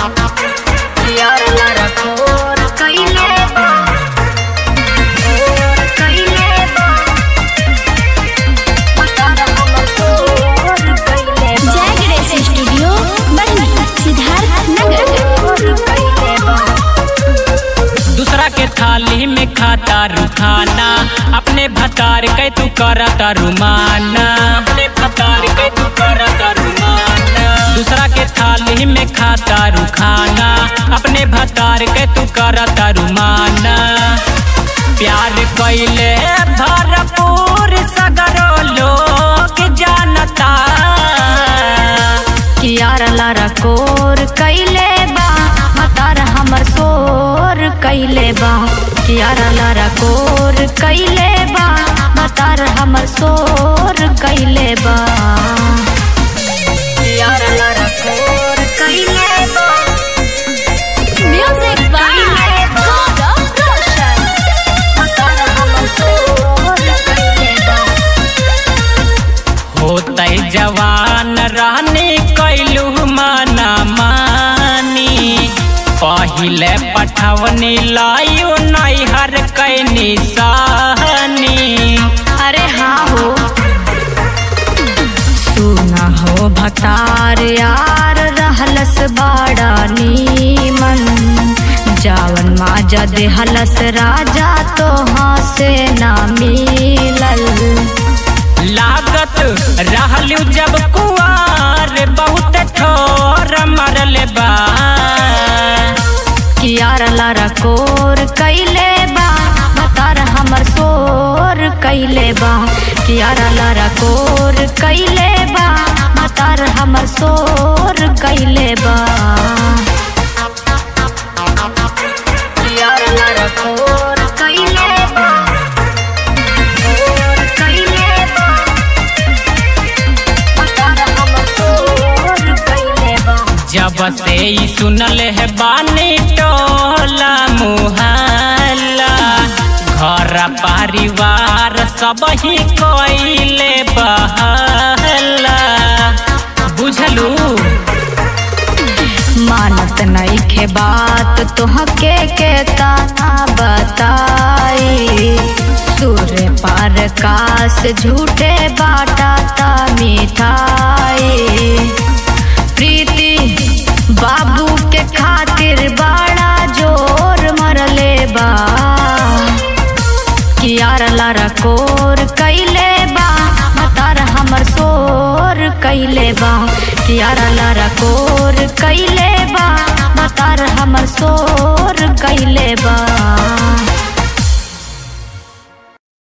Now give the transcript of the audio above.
यार लारा कोर कइले बा कोर कइले बा तारा हमर कोर कइले बा जय गणेश स्टूडियो बरनी सिद्धार्थ नगर कोर कइले बा दूसरा के थाली में खाता रुखाना अपने भतार के तू करता रुमाना अपने भतार के तू करता रुमाना दूसरा के थाली में खाता रुखाना अपने भतार के तू करता रुमाना प्यार कैले भरपूर सगरो लोग जानता कि यार लारा कोर कइले बा मतार हमर सोर कइले बा कि यार लारा कोर कइले बा मतार हमर सोर कइले बा यार लारा कोर कइले बा म्यूजिक बाय गौरव रोशन मतार हमर सोर कइले बा होते जवान रहने कैलू माना मानी पहिले पठवनी लायु नैहर कैनी सहनी अरे हाँ हो सुना हो भतार यार रहलस बाड़ा नीमन जावन माजा देहलस राजा तो हाँ से ना मिलल लागत रहलू जब कुआर बहुत ठोर मरल बा कि यार लारा कोर कइले बा भतार हमर सोर कइले बा कि यार लारा कोर कइले बा भतार हमर सोर कइले बा यार लारा कोर कइले बा कोर कइले बा भतार हमर सोर कइले बा जब से ई सुनल है बानी टोला मुहल्ला घर परिवार सब ही कोइले बहला बुझलू मानत नईखे बात तोहके के ताना बताई सूर्य पार काश झूठे बाटा ता मिठाई प्रीति बाबू के खातिर बड़ा जोर मरले बा कि यार लारा कोर कइले बा मतार हमर सोर कइले बा कि यार लारा कोर कइले बा मतार हमर सोर कइले बा